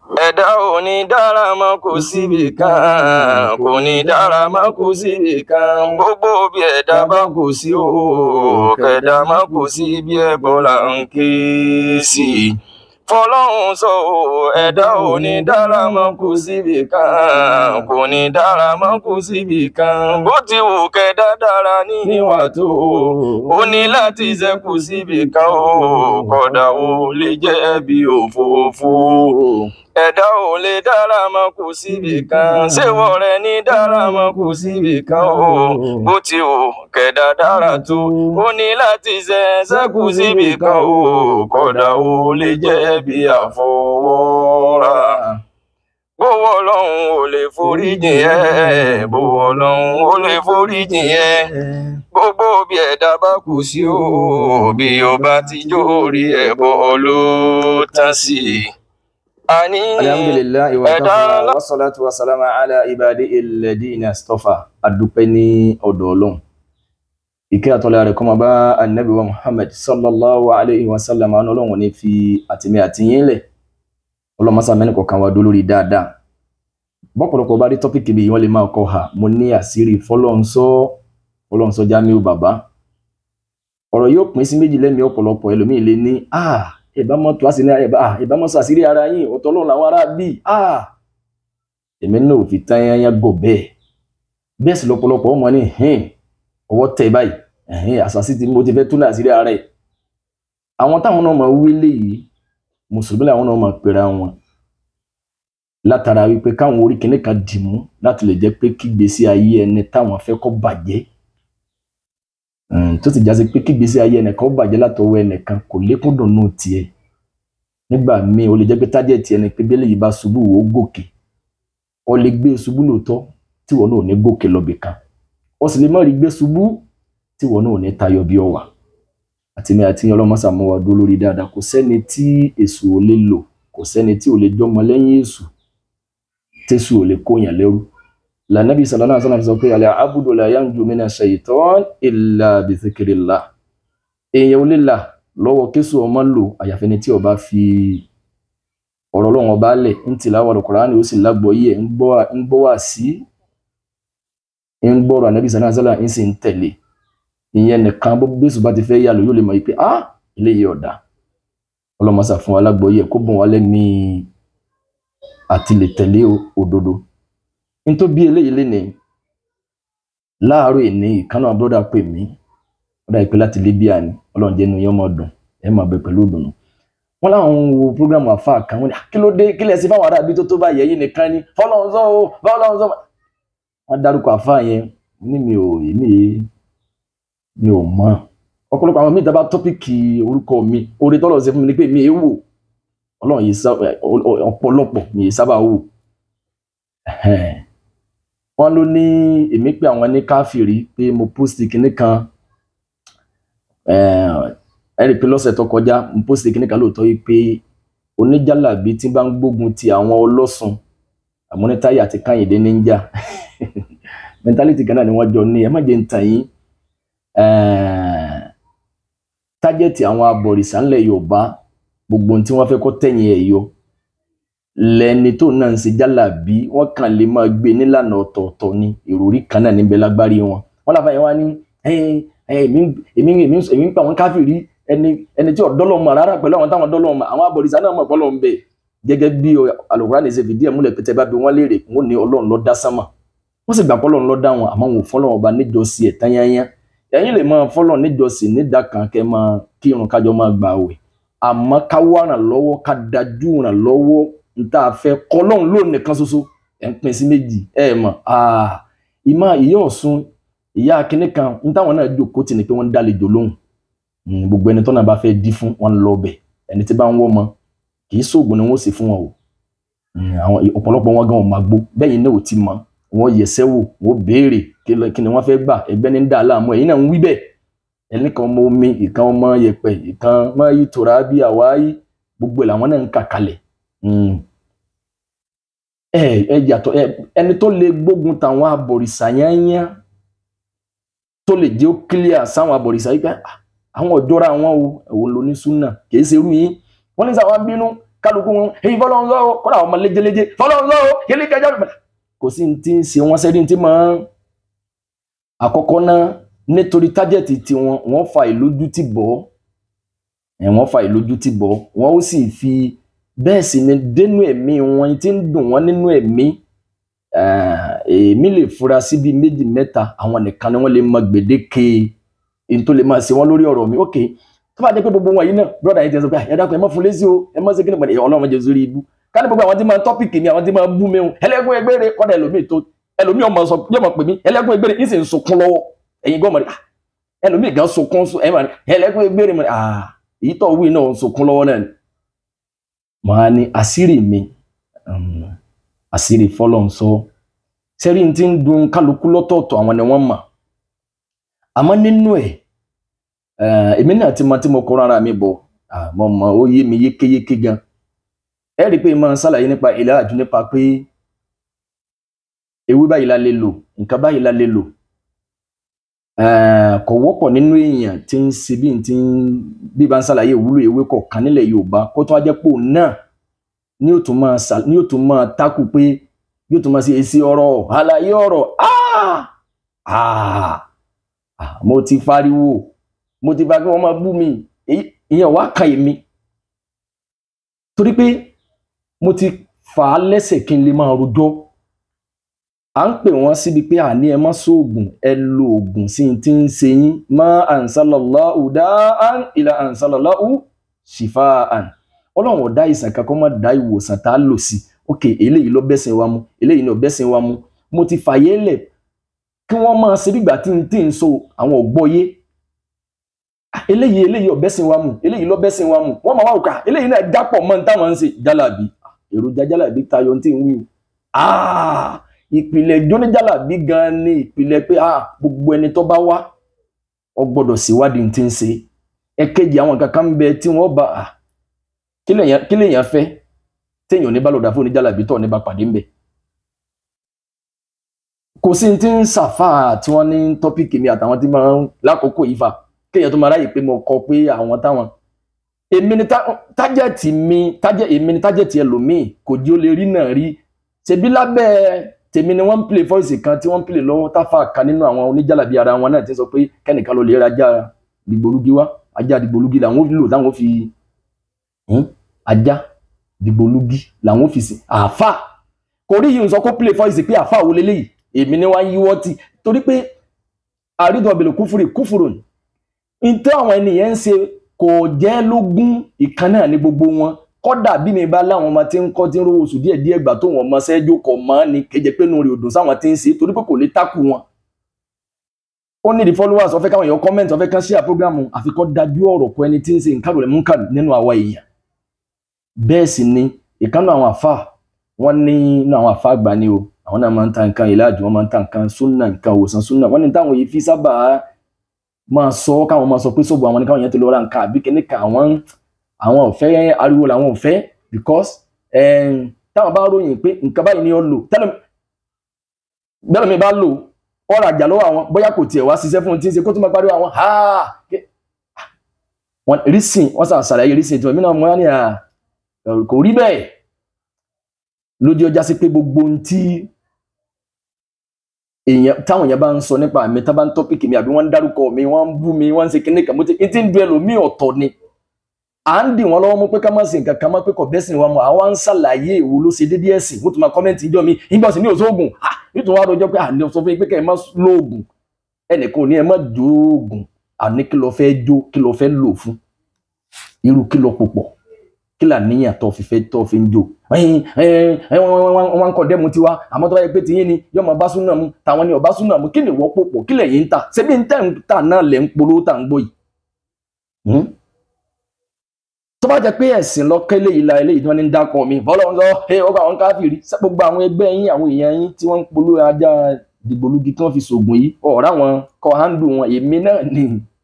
ẹ̀dá ò ní dára mọ́ kò síbi kan kò ní dára mọ́ kò síbi kan gbogbo bí ẹ̀dá bá kò sí o kẹ̀dá mọ́ kò sí bí ẹbọ là ń ké sí i fọlọ́run sọ o ẹ̀dá ò ní dára mọ́ kò síbi kan kò ní dára mọ́ kò síbi kan bó ti wù kẹ́dá dára níwà tó o ní láti ṣẹ́kù síbi kan o kódà o lè jẹ́ bí òfófó ẹ̀dá ò lè dára mọ́ kò síbi kan ṣéwọ́ rẹ ní dára mọ́ kò síbi kan o bó ti wù kẹ́dá dára tó o ní láti ṣe ṣẹ́kù síbi kan o kódà o lè jẹ́ bí àfọwọ́rá bówó ọlọ́run ò lè foríjìn ẹ́ bówó ọlọ́run ò lè foríjìn ẹ́ gbogbo bí ẹ̀dá bá kù sí o bí o bá ti jó orí ẹ̀bọ ló tán sí i àní alhamdulillahi wa ẹ̀dá kafa wa salatu wa salama ala ibadi alladina istafa adúpẹ́ ní ọ̀dọ̀ Ọlọ́run ìkẹ́ àtọ́lá rẹ̀ kó máa bá annabi wa muhammad sallallahu alaihi wa sallam àwọn Ọlọ́run ní fi àtìmí àtìyín lẹ̀ Ọlọ́run masa mẹ́rin kọ̀ọ̀kan wa dó lórí dáadáa bọ́pọ̀lọpọ̀ bá rí tọ́pìkì bí wọ́n lè máa kọ́ ha mo ní àṣírí fọlọ́nsọ́ fọlọ́nsọ́ Jamiu bàbá ọ̀rọ̀ yóò pín sí méjì lẹ́mìí ọ̀pọ̀lọpọ̀ ẹlòmíì lè ní ah ìbámọ́ tó a sì ní ẹ̀bá ìbámọ́ sọ àṣírí ara yín ọ̀tọ̀ Ọlọ́run làwọn ará bí ah èmi náà ò fi tán yányá gò bẹ́ẹ̀ bẹ́ẹ̀ sì lọ́pọ̀lọpọ̀ ọmọ ní hìn ọwọ́ tẹ̀ báyìí ẹ̀hìn àṣàṣì tí mo ti fẹ́ tún àṣírí ara ẹ̀ àwọn táwọn náà máa wí léyìí mùsùlùmí làwọn náà máa pera wọn látara wípé káwọn orí kìnìún kan dìmú láti lè jẹ́ pé kígbésí ayé ẹni táwọn fẹ́ kó bàjẹ́ tó sì jásí pé kígbésí ayé ẹnìkan ó bàjẹ́ látọwọ́ ẹnìkan kò lékún dùnú tiẹ̀ nígbà míì ó lè jẹ́ pé tájẹ̀tì ẹni pé bẹ́lẹ̀ yìí bá ṣubú wò ó gòkè ó lè gbé ṣubú lóòótọ́ tí wọn náà ò ní gòkè lọ́bì kan ó sì lè má rí gbé ṣubú tí wọn náà ò ní tayọ bí ọwà àtìmí àti ọlọ́mọṣà mọ́ wa dúró lórí dáadáa kò sẹ́ni tí èṣù ò lè lò kò sẹ́ni tí ò lè jọmọ lẹ́yìn èṣù tẹ́ṣù ò lè kóyàn lẹ́rú lànàbí sallallahu alaihi wasallam sọ pé alẹ́ abudu la yanju mina shaitan illa bi dhikrillah èèyàn ò lè là lọ́wọ́ kéṣù ọmọ lò àyàfẹ́ ni tí ó bá fi ọ̀rọ̀ ọlọ́run ọba lẹ̀ ń tìláwà Al-Qur'ani ó sì lágbọ́yé ń gbọ́ wá sí ń gbọ́rọ̀ ànàbí sallallahu alaihi wasallam ń sì ń tẹ̀lé ìyẹn nìkan bó bẹ́sù bá ti fẹ́ yà lò yóò lè mọ̀ pé ah eléyìí ọ̀dà ọlọ́mọṣà fún wa lágbọ́yé kó bùn wá lẹ́mìí àti lè tẹ̀lé òdodo nítorí bí eléyìí lè ní láàárọ̀ ìní ìkànnà bọ́dà pè mí bọ́dà ìpè láti Libya ni ọlọ́run jẹ́ inú yẹn mọ̀ dùn ẹ̀ máa bẹ pẹ̀lú ìdùnnú wọn láwọn ń wo programu àfa kan wọn ni kí ló dé kí lẹ sí fáwọn aráàbí tó tó bá yẹ yín nìkan ni fọlọ́run sọ o fọlọ́run sọ wọn dárúkọ àfa yẹn ní mi ò èmi mi ò mọ ọ̀pọ̀lọpọ̀ àwọn míì dábàá tọ́pìkì orúkọ mi orí tọ́lọ̀ ṣe fún mi ni pé mi èé wò ọlọ́run yìí sábà ọ̀pọ̀lọpọ̀ mi èé sábà wò wọ́n ló ní èmi pé àwọn ní káfíìrì pé mo post kinní kan ẹ rí i pé lọ́sẹ̀ tó kọjá mo post kinní kan lóòótọ́ yìí pé oníjàlábí tí bá ń gbógun ti àwọn ọlọ́sùn àmúnitáyà àti káyìndé níjà mentality kan náà ni wọ́n jọ ní ẹ má jẹ́ ń tàn yín tájẹ́tì àwọn abọ̀rìṣà ńlẹ̀ yorùbá gbogbo tí wọ́n fẹ́ kó tẹ̀yìn ẹ̀ yọ lẹ́ni tó náà ń ṣe jálàbí wọ́n kàn lè máa gbé nílànà ọ̀tọ̀ọ̀tọ̀ ni ìròrí kan náà níbẹ̀ lágbárí wọn wọ́n láfa yẹn wá ní èmi ń pa àwọn káfíìrì ẹni ẹni tí ọ̀dọ́lọ́ mọ̀ rárá pẹ̀lú àwọn táwọn ọ̀dọ́lọ́ mọ̀ àwọn abọ̀rìṣà náà mọ̀ pọ́lọ́ ń bẹ̀ gẹ́gẹ́ bí Al-Qur'ani ṣe fìdí ẹ̀ múlẹ̀ pété bá bí wọ́n léèrè wọ́n ní ọlọ́run ló dá sánmà wọ́n sì gbà pọ́lọ́run ló dá wọn àmọ́ wọn ò fọ́lọ́run ọba níjọ́sí ẹ̀ tán yányán ẹ̀yin lè máa fọlọ níjọsìn nídà kan kẹ máa kírun kájọ máa gbà àwẹ̀ àmọ́ ká wá ràn lọ́wọ́ ká dájú ràn lọ́wọ́ níta fẹ́ kọlọhún lóun nìkan ṣoṣo ẹ ń pín sí méjì ẹ mọ̀ ìmọ̀ ìyá Ọ̀ṣun ìyá akínní kan ń táwọn náà jókòó tì ní pé wọ́n ń dálejò lóhùn gbogbo ẹni tó náà bá fẹ́ dí fún wọn lọ bẹ̀ ẹni tí bá ń wọ́ mọ kì í sóògùn ni wọ́n sì fún wọn o àwọn ọ̀pọ̀lọpọ̀ wọn gan ọmọ àgbo bẹ́yìn náà ò ti mọ wọn yẹsẹ́ wò wọn béèrè kí ni wọ́n fẹ́ gbà ẹgbẹ́ ní dà láàmú ẹ̀yin náà ń wí bẹ́ẹ̀ ẹni kan ọmọ omi ìkan ọmọ yẹ̀pẹ̀ ìkan ọmọ yìí tòrá bí àwáyé gbogbo ẹ̀ làwọn náà ń kà kalẹ̀ ẹ ẹ yàtọ̀ ẹ ẹni tó lè gbógun tàwọn abọ̀rìṣà yányá tó lè jẹ́ ó clear sáwọn abọ̀rìṣà yìí pé àwọn ọ̀jọ́ra wọn o ẹ̀wọ̀n ló ní súnà kìí ṣe irú yín wọ́n ní sáwọn bínú kálukú wọn èyí fọlọ́run lọ́wọ́ kọ́dà ọmọ léjeléje fọlọ́run lọ́wọ́ kílí kẹjọ kò sí ní ti ń ṣe wọ́n sẹ́rí tí máa ń àkọ́kọ́ náà nítorí tájẹ̀tì tiwọn wọ́n fa ìlójútì bọ́ ẹ̀ wọ́n fa ìlójútì bọ́ wọ́n ó sì fi bẹ́ẹ̀ sì ni dénú ẹ̀mí wọn tí ń dùn wọ́n nínú ẹ̀mí èmi lè fura sí bíi méjì mẹ́ta àwọn nìkan ni wọ́n lè mọ gbèdéke èyí tó lè máa ṣe wọ́n lórí ọ̀rọ̀ mi ok tó bá jẹ́ pé gbogbo wọn yìí náà brọ́dà yìí ti sọ pé ẹ dákun ẹ má fún lésì o ẹ má ṣe kí ni pẹ̀lú ọlọ́run jẹ́ sórí ibú ká ní gbogbo àwọn tí máa tọ́pìkì mi àwọn tí máa bú mi o ẹlẹ́gùn ẹgbẹ́rẹ́ kọ́dà ẹlòmíì tó ẹlòmíì ọmọ sọ yóò mọ̀ pé mi ẹlẹ́gùn ẹgbẹ́rẹ́ yìí sì ń sunkún lọ́wọ́ ẹ̀yin gbọ́ mọ̀ ní ẹlòmíì gan sunkún ẹ mọ̀ ní ẹlẹ́gùn ẹgbẹ́rẹ́ mọ̀ ní ah èyí tó wí náà ń sunkún lọ́wọ́ náà ni màá ní àṣírí mi àṣírí fọlọ́n sọ sẹ́rí ti ń dun kálukú lọ́tọ̀ọ̀tọ̀ àwọn ni wọ́n mọ̀ àmọ́ nínú ẹ̀ èmi náà ti mọ tí mo kọ́ rárá mi bọ̀ mo mọ ó yé mi yékéyéké gan ẹ rí i pé máa ń ṣàlàyé nípa ìlàjú nípa pé ewé báyìí la lè lò nǹkan báyìí la lè lò kò wọ́pọ̀ nínú èèyàn tí ń ṣe bí ti ń bí bá ń ṣàlàyé ìwúlò ewé kọ̀ọ̀kan nílẹ̀ Yorùbá kó tó wá jẹ́ pò náà ní yóò tún máa ṣà ní yóò tún máa tákù pé yóò tún máa ṣe èsì ọ̀rọ̀ àlàyé ọ̀rọ̀ mo ti fariwo mo ti fa kí wọ́n máa bú mi ìyẹn wá kan èmi torí pé mo ti fà á lẹ́sẹ̀ kí n lè máa rojọ́ à ń pè wọ́n síbi pé àní ẹ má sóògùn ẹ lo oògùn sí ti ń ṣe yín má ansalallahu dáán ìlà ansalallahu shifaan ọlọ́run ọ̀dá ìsàn kankan má dá ìwòsàn tá a lò sí ok eléyìí ló bẹ́sìn wa mu eléyìí ló bẹ́sìn wa mu mo ti fàyè lẹ̀ kí wọ́n máa ṣe bígbà tí n tí ń so àwọn ògbọ́yé eléyìí eléyìí ó bẹ́sìn wa mu eléyìí ló bẹ́sìn wa mu wọ́n máa wá òkà eléyìí náà dápọ̀ mọ́ ní táwọn ń ṣe jálàbí èròjà jálàbí tayọ tí ń wí o ìpìlẹ̀ jóníjàlàbí gan ni ìpìlẹ̀ pé gbogbo ẹni tó bá wá ọ gbọ́dọ̀ síwádìí tí ń ṣe ẹ̀kejì àwọn kankan ń bẹ tí wọ́n bá kí lèèyàn fẹ́ téèyàn ní bá lọ́dà fún oníjàlàbí tó ní bá pàdé ń bẹ. kò sí ti ń ṣàfà tí wọ́n ní tọ́pìkì mi àtàwọn tí máa ń lákòókò yìí fà kéèyàn tó máa ráyè pé mo kọ pé àwọn táwọn èmi ni tájẹ̀tì mi tájẹ̀ èmi ni tájẹ̀tì ẹlòmíì kò jí ó lè rí náà rí ṣebí lábẹ́ tèmi ni wọ́n ń play voice kan tí wọ́n ń play lọ́wọ́ táfà kan nínú àwọn oníjàlàbí ara wọn náà ti sọ pé kẹ́nìkan ló lè ra ajá dìgbòlugi wá ajá dìgbòlugi làwọn lò táwọn fi ajá dìgbòlugi làwọn fi sí àáfà kò rí yìí ń sọ kó play voice pé àáfà wo leléyìí èmi ni wọ́n yíwọ́ tì torí pé àrídọ̀ ọ̀bẹ̀lẹ̀ kúfúrì kúfúrò ní ìtẹ́ àwọn ènìyàn ń ṣe kò jẹ́ lógún ìkan náà ní gbogbo wọn kọ́dà bí mi bá láwọn ọmọ tí ń kọ́ tí ń rówó oṣù díẹ̀ díẹ̀ gbà tó wọn mọ sẹ́jọ́ kọ̀ mọ́ ni kéje pé nù rí odò sáwọn tí ń ṣe torí pé kò lè tákù wọn. ó ní the followers ó fẹ́ káwọn èèyàn comment ó fẹ́ kán share program àfikọ́ dájú ọ̀rọ̀ kọ ẹni tí ń ṣe nǹkan rẹ̀ mú kà nínú àwa èèyàn. bẹ́ẹ̀ sì ni ìkànnì àwọn àfa wọ́n ní inú àwọn àfa àgbà ni o àwọn náà máa ń ta nǹkan ìlàjì wọ́n máa ń ta nǹkan súnà nǹkan òwòsàn súnà wọ́n ní táwọn yìí fi sábà máa sọ káwọn máa sọ pé sóbò àwọn ní káwọn yẹn ti lọ ra nǹkan àbí kíní kan àwọn àwọn ò fẹ́ ariwo làwọn ò fẹ́ because táwọn bá ròyìn pé nǹkan báyìí ni ó lò tẹ́lẹ̀ bẹ́ẹ̀ mi bá lò ọ̀rọ̀ àjà lọ́wọ́ àwọn bóyá kò tiẹ̀ wá ṣiṣẹ́ fún un tí ń ṣe kó tó máa pariwo àwọn wọn rísìn wọn sàn ṣàlàyé rísìn tí wọn mìíràn wọn ní kò rí bẹ́ẹ̀ lójú ọjà sí pé gbogbo ohun tí èèyàn táwọn èèyàn bá ń sọ nípa mi tá bá ń tọ́pìkì mi àbí wọ́n ń dárúkọ mi wọ́n ń bú mi wọ́n ń ṣe kíní kan mo ti ti ń du ẹlòmíì ọ̀tọ̀ ni à ń dì wọ́n lọ́wọ́ mú pé ká má ṣe nǹkan kan má pé kò bẹ́sìn wa mọ́ àwa ń ṣàlàyé èwo ló ṣe déédéé ẹ̀sìn wọ́n tún máa kọ́mẹ́ǹtì ìjọ mi ìgbà sí ní òṣoògùn nítorí wàá rojọ́ pé àní sọ fún yín pé kẹ́ ẹ má lóògùn ẹnìkan ò ní ẹ má jó oògùn àní kí ló fẹ́ jó kí ló fẹ́ lò fún irú kí ló pòpọ̀ kí là níyàn tó fi fẹ́ tó fi ń jó wọ́n ń kọ́ dẹ́mu tiwa àmọ́ tó bá yẹ pé tiyín ni yóò máa bá súnà mu tàwọn ni ò bá súnà mu kí ni wọ́n pòpọ̀ kí lẹ̀yin ń tà ṣebí ń tẹ̀ ń tà náà lẹ̀ ń polówó tà ń gbọ́ yìí tó bá jẹ pé ẹ̀sìn lọ́kẹ́ eléyìí la eléyìí tí wọ́n ní ń dákọ̀ mi bọ́lá ń sọ ẹ ọgbà àwọn káfíìrì gbogbo àwọn ẹgbẹ́ yín àwọn èèyàn yín tí wọ́n ń polówó ajá dìgbòlugi tí wọ́n fi ṣògùn yìí ọ̀rá wọn kọ́ hándù wọn èmi náà ni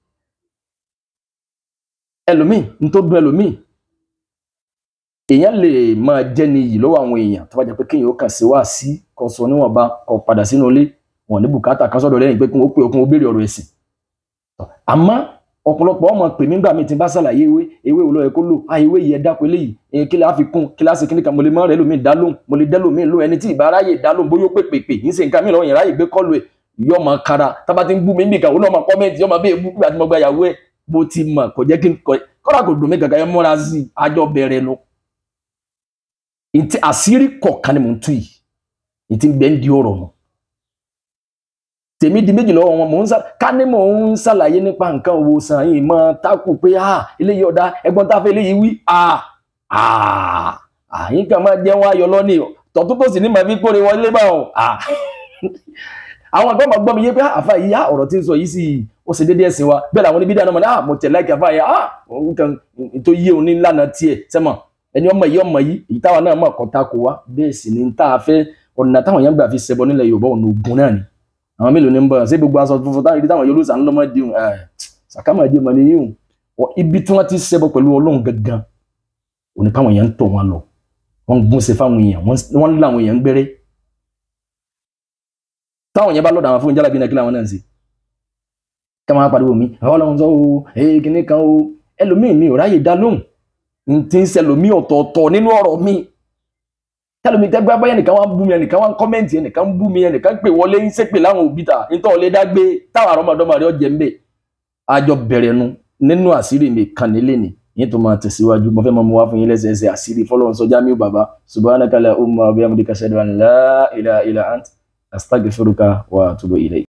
ẹlòmíì ń tó dùn ẹlòmíì èèyàn lè máa jẹ́ ní iyì lọ́wọ́ àwọn èèyàn tó bá jẹ́ pé kéèyàn ó kàn sí wá sí kó sọ níwọ̀nba kó padà sínú ilé wọn ní bùkátà kan sọ́dọ̀ lẹ́yìn pé kí wọ́n pè okun ó béèrè ọ̀rọ̀ ẹ̀sìn àmọ́ ọ̀pọ̀lọpọ̀ ọmọ pè mí gbà mí tí n bá ṣàlàyé ewé ewé wo ló yẹ kó lò á ewé yẹ dáko eléyìí èyí kí la fi kún kí la ṣe kíní kan mo lè mọ rẹ lómi dá lóhùn mo lè dẹ́ lómi lóhùn ẹni tí ìbá ráyè dá lóhùn bóyá ó pè pè pè yín ṣe nǹkan mi lọ́wọ́ yẹn ráyè gbé kọ́lù ẹ̀ yọ ọmọ kára tábà ti ń bú mi níbi ìkàwé náà ọmọ kọ́mẹ́ntì ọmọ bẹ́ẹ̀ bú àti mo gba ìyàwó ẹ̀ bó ti mọ̀ kò jẹ́ kí n kọ́ kọ́ra kò dùn mí gàgà yẹn múra sí i àjọ bẹ̀rẹ̀ nu ìtì àṣírí kọ̀ọ̀kan ni mò ń tú yìí ìtì gbẹ́ ń di ọ̀rọ̀ nù tèmi di méjì lọ́wọ́ wọn mò ń sá ká ní mò ń ṣàlàyé nípa nǹkan òwòsàn yìí mọ tákù pé ah eléyìí ọ̀dà ẹgbọ́n tá a fẹ́ eléyìí wí ah ah àyín kan máa jẹun ayọ̀ lọ́nì tọ́tún tó sì ní màá fi kórè wọlé bá wọn ah àwọn àgbà máa gbọ́ mi yé pé àfa yìí ah ọ̀rọ̀ tí ń sọ yìí sì ó ṣe déédéé ẹ̀sìn wa bẹ́ẹ̀ làwọn oníbí dáná mọ̀ ní ah mo tẹ̀ láìka àfa yìí ah nǹkan tó yé òun ní lánàá tiẹ̀ sẹ́mọ̀ ẹni ọmọ yìí ọmọ yìí èyí táwa náà mọ̀ kọ́ta kó wa bẹ́ẹ̀ sì ni tá a fẹ́ ọ̀nà táwọn yẹn gbà fi ṣẹbọ nílẹ̀ Yorùbá ọ̀nà ogun náà ni àwọn mélòó ní ń bọ̀ ṣé gbogbo aṣọ funfun táwọn ìdí táwọn yóò lùsàn lọ́mọ di ẹ̀ sàkámàdé mọ̀ ní yíyùn ibi tí wọ́n ti ṣẹbọ pẹ̀lú Ọlọ́run gangan òní káwọn èèyàn ń tọ̀ wọn lọ wọ́n ń gún ṣe fáwọn èèyàn wọ́n ń lá àwọn èèyàn ń gbére táwọn yẹn bá lọ́dọ̀ àwọn fún jálàbí náà kí làwọn náà ń ṣe ká máa pariwo mi àwọn Ọlọ́run sọ o ee kìnnì kan o ẹlòmíì mi ò ráyè dá lóhùn n ti ń ṣẹlòmíì ọ̀tọ̀ọ̀tọ̀ nínú ọ̀rọ̀ mi tẹlomi tẹgbẹ abẹyẹ nìkan wá ń bú mi ẹnìkan wá ń kọmẹǹtì ẹnìkan ń bú mi ẹnìkan pè wọlé ń ṣépè láwọn òbí ta nítorí ọlẹ dágbé táwọn àrọmọdọmọ rẹ ọjẹ ń bẹ àjọ bẹ̀rẹ̀ nu nínú àṣírí mi kan nílé ni yín tó máa tẹ̀síwájú mo fẹ́ máa mú wá fún yín lẹ́sẹẹsẹ àṣírí fọlọ́run sọ Jamiu bàbá subhanaka la umma wa bihamdika ashhadu an la ilaha illa ant astaghfiruka wa atubu ilayk.